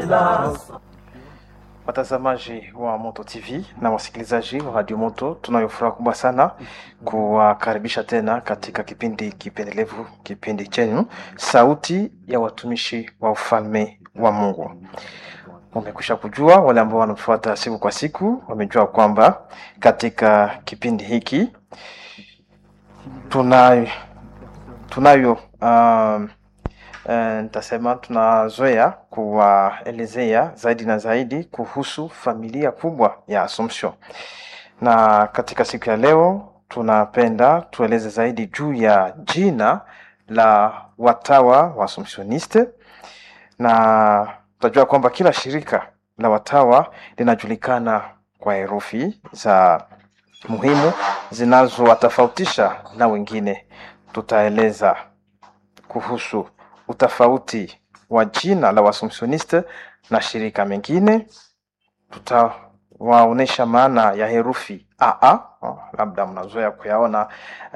Watazamaji wa Moto TV na wasikilizaji wa Radio Moto, tunayo furaha kubwa sana kuwakaribisha tena katika kipindi kipendelevu, kipindi chenu Sauti ya Watumishi wa Ufalme wa Mungu. Wamekwisha kujua, wale ambao wanatufuata siku kwa siku wamejua kwamba katika kipindi hiki tunayo tunayo um, Eh, nitasema tunazoea kuwaelezea zaidi na zaidi kuhusu familia kubwa ya Assumption, na katika siku ya leo tunapenda tueleze zaidi juu ya jina la watawa wa Assumptioniste, na tutajua kwamba kila shirika la watawa linajulikana kwa herufi za muhimu zinazowatofautisha na wengine. Tutaeleza kuhusu utofauti wa jina la Waassumptioniste na shirika mengine. Tutawaonesha maana ya herufi AA, oh, labda mnazoea kuyaona